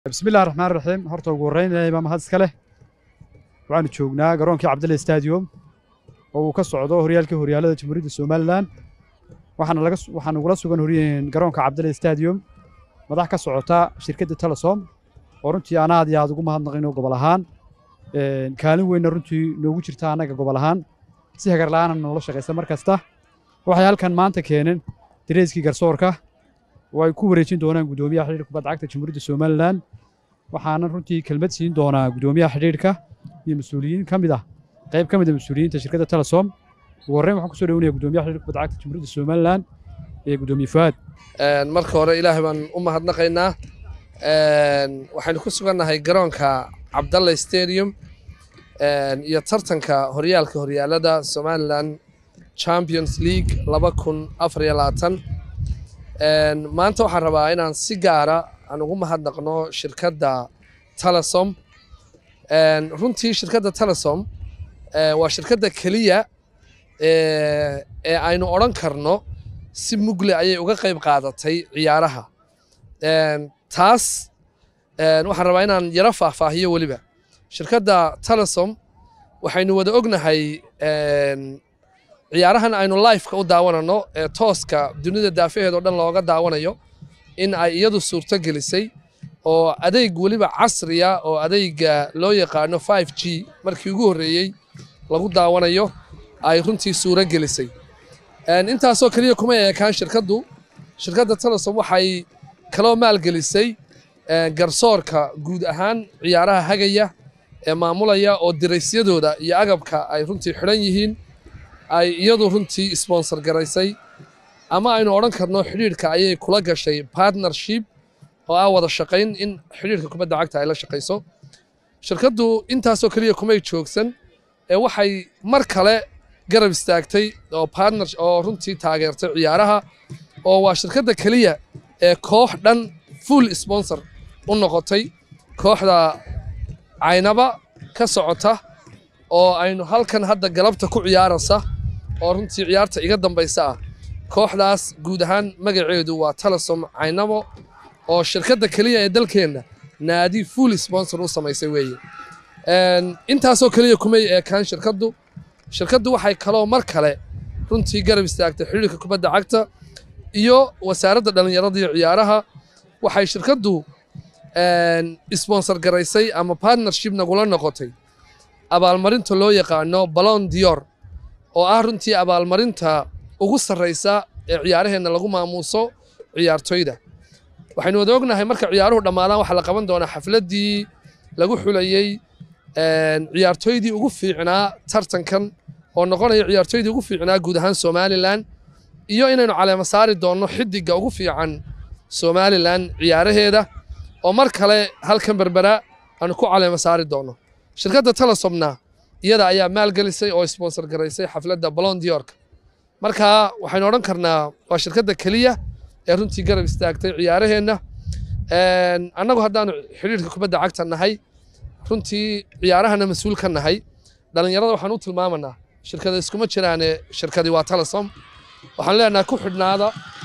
bismillahi raxmaan raxiim horta ugu horreyn ilaahay baa mahad iska leh waxaanu joognaa garoonkii cabdille stadium oo uu ka socdo horyaalkii horyaalada jamhuuriyadda somalilan waxaana laga waxaan ugula sugan horyeen garoonka cabdille stadium madax ka socota shirkadda telesom oo runtii aan aad iyo aad ugu mahadnaqayno gobol ahaan kaalin weynna runtii noogu jirta annaga gobol ahaan si hagar la'aana noola shaqaysa mar kasta waxay halkan maanta keeneen dareyskii garsoorka oo ay ku wareejin doonaan guddoomiyaha xidhiirka kubadda cagta jamhuuriyadda somalilan waxaana runtii kelmad siin doonaa guddoomiyaha xidhiirka iyo mas-uuliyiin ka mid ah qayb ka mid a mas-uuliyiinta shirkadda telesom ugu horreyn waxaan kusoo dhawanayaa guddoomiyaha xidhiirka kubadda cagta jamhuuriyadda somalilan ee guddoomiye fuaad marka hore ilaahay baan u mahadnaqaynaa waxaynu ku sugannahay garoonka cabdalle stadium iyo tartanka horyaalka horyaalada somalilan champions league laba kun afar iyo labaatan maanta waxaan rabaa inaan si gaara aan ugu mahadnaqno shirkadda telesom runtii shirkadda telesom waa shirkadda keliya ee aynu odhan karno si mugle ayay uga qayb qaadatay ciyaaraha taas waxaan rabaa inaan yaro faahfaahiyo weliba shirkadda telesom waxaynu wada ognahay ciyaarahan aynu lifeka u daawanano ee tooska dunida daafaheed oo dhan looga daawanayo in ay iyadu suurto gelisay oo adeeg weliba casriya oo adeega loo yaqaano five g markii ugu horreeyey lagu daawanayo ay runtii suuro gelisay intaasoo keliya kuma eekaan shirkaddu shirkadda telesom waxay kaloo maalgelisay garsoorka guud ahaan ciyaaraha hagaya ee maamulaya oo diraysyadooda iyo agabka ay runtii xidhan yihiin ay iyadu runtii sponsor garaysay ama aynu odhan karno xidhiidhka ayay kula gashay partnership oo ah wada shaqayn in xidhiidhka kubadda cagta ay la shaqayso shirkaddu intaasoo keliya kumay joogsan ee waxay mar kale garab istaagtay oo partner oo runtii taageertay ciyaaraha oo waa shirkadda keliya ee koox dhan full sponsor u noqotay kooxda caynaba ka socota oo aynu halkan hadda galabta ku ciyaaraysa oo runtii ciyaarta iga dambaysa ah kooxdaas guud ahaan magaceedu waa telesom caynabo oo shirkadda keliya ee dalkeenna naadi full sponsor u samaysay weeye intaasoo keliya kumay eekaan shirkaddu shirkaddu waxay kaloo mar kale runtii garab istaagtay xidhiirka kubadda cagta iyo wasaaradda dhallinyarada iyo ciyaaraha waxay shirkaddu sponsor garaysay ama partnership nagula noqotay abaalmarinta loo yaqaano balon dior oo ah runtii abaalmarinta ugu sarraysa ee ciyaaraheenna lagu maamuuso ciyaartoyda waxaynu wada ognahay marka ciyaaruhu dhammaadaan waxaa la qaban doonaa xafladdii lagu xulayey ciyaartoydii ugu fiicnaa tartankan oo noqonaya ciyaartoydii ugu fiicnaa guud ahaan somalilan iyo inaynu caleema saari doonno xidigga ugu fiican somalilan ciyaaraheeda oo mar kale halkan berbera aanu ku caleema saari doonno shirkadda telesomna iyada ayaa maalgelisay oo sponsor garaysay xafladda balon diorka marka waxaynu odhan karnaa waa shirkadda keliya ee runtii garab istaagtay ciyaaraheenna annagu haddaanu xidhiirka kubadda cagta nahay runtii ciyaarahana mas-uul ka nahay dhallinyarada waxaan u tilmaamanaa shirkada iskuma jiraane shirkadi waa telesom waxaan leenahay ku xidhnaada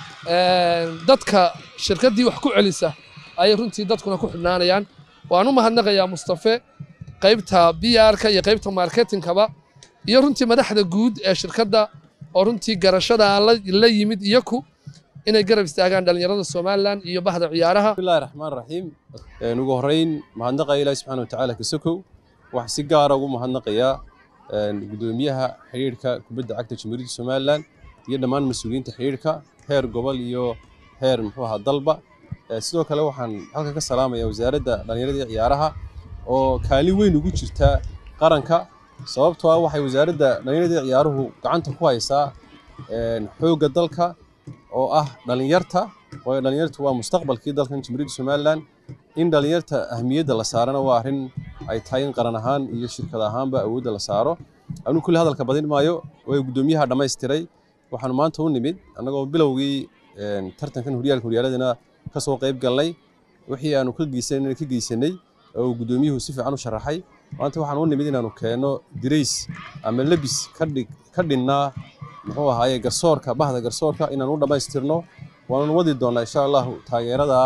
dadka shirkaddii wax ku celisa ayay runtii dadkuna ku xidhnaanayaan waan u mahadnaqayaa mustafe qaybta b r-ka iyo qaybta marketingkaba iyo runtii madaxda guud ee shirkadda oo runtii garashada la yimid iyaku inay garab istaagaan dhallinyarada somalilan iyo bahda ciyaaraha bismillahi raxmaan raxiim ugu horreyn mahadnaqaya ilaahi subxaana watacaala kasokow waxaan si gaara ugu mahadnaqayaa guddoomiyaha xidhiidhka kubadda cagta jamhuuriyadda somalilan iyo dhammaan mas-uuliyiinta xidhiidhka heer gobol iyo heer muxuu ahaa dalba sidoo kale waxaan halkan ka salaamayaa wasaaradda dhallinyarada iyo ciyaaraha oo kaalin weyn ugu jirta qaranka sababtoo ah waxay wasaaradda dhallinyarada iyo ciyaaruhu gacanta ku haysaa xoogga dalka oo ah dhallinyarta waayo dhallinyartu waa mustaqbalkii dalkan jamhuuriyadda somalilan in dhallinyarta ahmiyadda la saarana waa arrin ay tahay in qaran ahaan iyo shirkad ahaanba awoodda la saaro anuu kulli hadalka badin maayo way guddoomiyaha dhammaystiray waxaanu maanta u nimid annagoo bilowgii tartankan horyaalka horyaaladana ka soo qayb galnay wixii aanu ka geysanay ka geysanay oo guddoomiyuhu si fiican u sharaxay maanta waxaan u nimid inaanu keenno dirays ama lebis ka dhinnaa muxuu ahaaye garsoorka bahda garsoorka inaan u dhammaystirno waanu wadi doonnaa insha allahu taageerada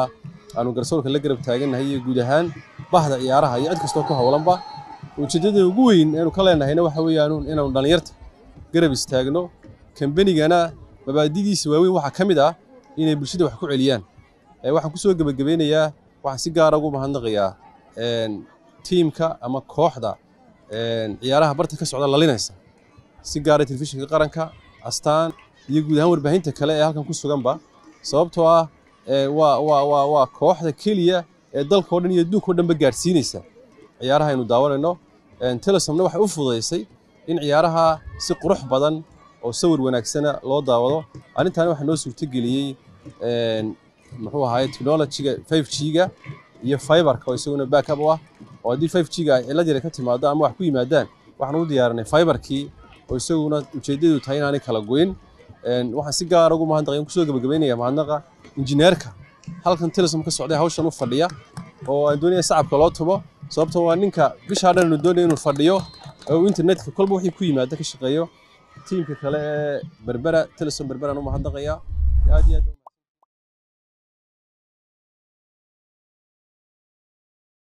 aanu garsoorka la garab taagannahay iyo guud ahaan bahda ciyaaraha iyo cid kastoo ku howlanba ujeeddada ugu weyn eenu ka leenahayna waxa weeyaan inaanu dhallinyarta garab istaagno kambanigana mabaadidiisa waaweyn waxaa ka mid ah inay bulshada wax ku celiyaan waxaan kusoo gebagabeynayaa waxaan si gaara ugu mahadnaqayaa tiimka ama kooxda ciyaaraha barta ka socda lalinaysa si gaara telefishinka qaranka astaan iyo guud ahaan warbaahinta kale ee halkan ku suganba sababtoo ah waa waa waa waa kooxda keliya ee dalka oo dhan iyo adduunka o dhanba gaadhsiinaysa ciyaaraha aynu daawanayno telesomna waxay u fududaysay in ciyaaraha si qurux badan oo sawir wanaagsana loo daawado arrintaani waxaa noo suurtageliyey muxuu ahaay technologyga 5G-ga iyo fiberka oo isaguna backup u ah oo haddii 5G-ga ay cillad yar ka timaado ama wax ku yimaadaan waxaan u diyaarinay fiberkii oo isaguna ujeeddadu tahay inaanay kala goyn waxaan si gaar ugu mahadnaqay kusoo gabagabeynaya mahadnaqa injineerka halkan telesom ka socday hawshan u fadhiya oo aan doonaya sacabka loo tubo sababtoo waa ninka bishaa dhan aanu doonaya inuu fadhiyo oo internetka kolba wixii ku yimaada ka shaqeeyo tiimka kale ee berbera telesom berberaan u mahadnaqaya aad iyo aad